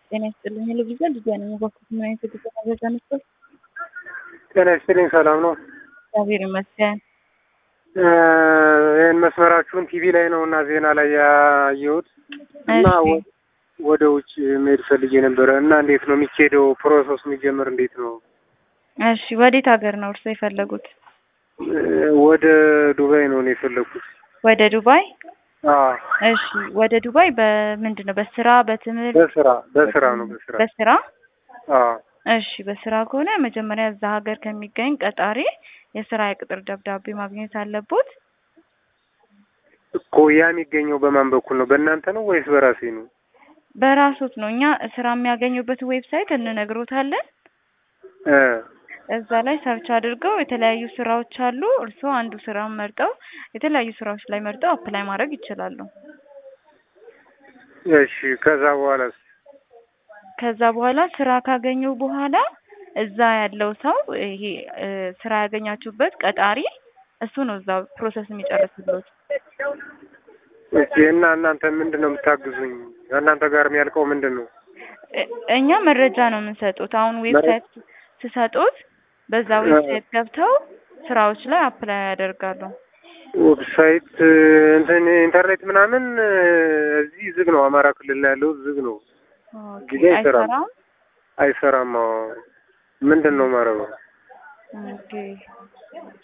ጤና ይስጥልኝ። ልብዛ ልጅ ነኝ። በኩት ምን አይነት የጉዞ መረጃ ነበር? ጤና ይስጥልኝ። ሰላም ነው? እግዚአብሔር ይመስገን። ይህን መስመራችሁን ቲቪ ላይ ነው እና ዜና ላይ ያየሁት እና እሺ። ወደ ውጭ መሄድ ፈልጌ ነበረ እና እንዴት ነው የሚካሄደው? ፕሮሰሱ የሚጀምር እንዴት ነው? እሺ፣ ወዴት ሀገር ነው እርስዎ የፈለጉት? ወደ ዱባይ ነው እኔ የፈለግኩት። ወደ ዱባይ? አዎ፣ እሺ። ወደ ዱባይ በምንድን ነው? በስራ በትምህርት? በስራ በስራ ነው በስራ በስራ አዎ እሺ በስራ ከሆነ መጀመሪያ እዛ ሀገር ከሚገኝ ቀጣሪ የስራ የቅጥር ደብዳቤ ማግኘት አለቦት። እኮ ያ የሚገኘው በማን በኩል ነው? በእናንተ ነው ወይስ በራሴ ነው? በራሶት ነው። እኛ ስራ የሚያገኙበት ዌብሳይት እንነግሮታለን። እ እዛ ላይ ሰርች አድርገው የተለያዩ ስራዎች አሉ። እርስዎ አንዱ ስራ መርጠው የተለያዩ ስራዎች ላይ መርጠው አፕላይ ማድረግ ይችላሉ። እሺ ከዛ በኋላስ? ከዛ በኋላ ስራ ካገኙ በኋላ እዛ ያለው ሰው ይሄ እ ስራ ያገኛችሁበት ቀጣሪ እሱ ነው እዛ ፕሮሰስ የሚጨርስልዎት። እሺ እና እናንተ ምንድን ነው የምታግዙኝ? እናንተ ጋር የሚያልቀው ምንድን ነው? እ- እኛ መረጃ ነው የምንሰጡት። አሁን ዌብሳይት ስሰጡት በዛ ዌብሳይት ገብተው ስራዎች ላይ አፕላይ ያደርጋሉ። ዌብሳይት እንትን ኢንተርኔት ምናምን እዚህ ዝግ ነው። አማራ ክልል ላይ ያለው ዝግ ነው፣ ኦኬ፣ ጊዜ አይሰራም። አይሰራም። አይሰራም። አዎ። ምንድን ነው ማረገው? ኦኬ